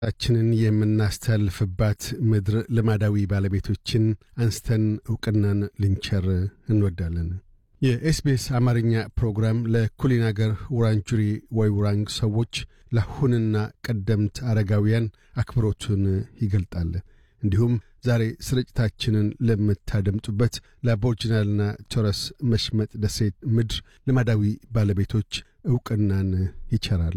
ችንን የምናስተላልፍባት ምድር ልማዳዊ ባለቤቶችን አንስተን ዕውቅናን ልንቸር እንወዳለን። የኤስቢኤስ አማርኛ ፕሮግራም ለኩሊን አገር ውራንጁሪ ወይ ውራንግ ሰዎች ለአሁንና ቀደምት አረጋውያን አክብሮቱን ይገልጣል። እንዲሁም ዛሬ ስርጭታችንን ለምታደምጡበት ለአቦርጅናልና ቶረስ መሽመጥ ደሴት ምድር ልማዳዊ ባለቤቶች ዕውቅናን ይቸራል።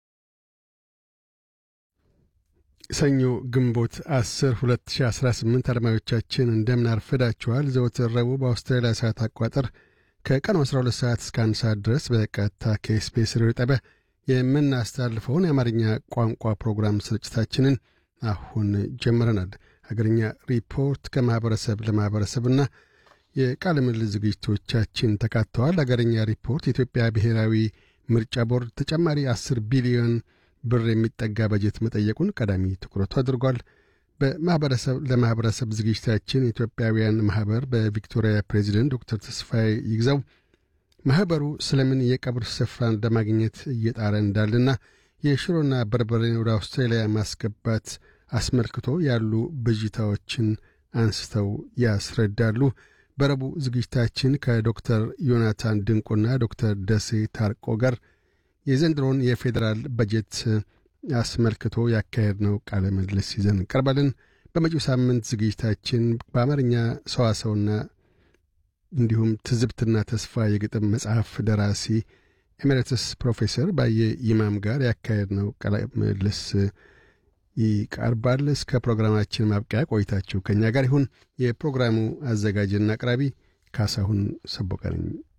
ሰኞ ግንቦት 10 2018 አድማጮቻችን እንደምን አርፍዳችኋል። ዘወትር ረቡዕ በአውስትራሊያ ሰዓት አቋጠር ከቀኑ 12 ሰዓት እስከ 1 ሰዓት ድረስ በቀጥታ ከኤስቢኤስ ሬዲዮ ጣቢያ የምናስተላልፈውን የአማርኛ ቋንቋ ፕሮግራም ስርጭታችንን አሁን ጀምረናል። ሀገርኛ ሪፖርት ከማኅበረሰብ ለማኅበረሰብና የቃለ ምልልስ ዝግጅቶቻችን ተካተዋል። ሀገርኛ ሪፖርት የኢትዮጵያ ብሔራዊ ምርጫ ቦርድ ተጨማሪ 10 ቢሊዮን ብር የሚጠጋ በጀት መጠየቁን ቀዳሚ ትኩረቱ አድርጓል። በማኅበረሰብ ለማኅበረሰብ ዝግጅታችን የኢትዮጵያውያን ማኅበር በቪክቶሪያ ፕሬዚደንት ዶክተር ተስፋዬ ይግዛው ማኅበሩ ስለምን የቀብር ስፍራን ለማግኘት እየጣረ እንዳለና የሽሮና በርበሬን ወደ አውስትራሊያ ማስገባት አስመልክቶ ያሉ ብዥታዎችን አንስተው ያስረዳሉ። በረቡዕ ዝግጅታችን ከዶክተር ዮናታን ድንቁና ዶክተር ደሴ ታርቆ ጋር የዘንድሮን የፌዴራል በጀት አስመልክቶ ያካሄድነው ቃለ ምልልስ ይዘን እንቀርባለን። በመጪው ሳምንት ዝግጅታችን በአማርኛ ሰዋሰውና እንዲሁም ትዝብትና ተስፋ የግጥም መጽሐፍ ደራሲ ኤሜሬትስ ፕሮፌሰር ባየ ይማም ጋር ያካሄድነው ቃለ ምልልስ ይቀርባል። እስከ ፕሮግራማችን ማብቂያ ቆይታችሁ ከእኛ ጋር ይሁን። የፕሮግራሙ አዘጋጅና አቅራቢ ካሳሁን ሰቦቀ ነኝ።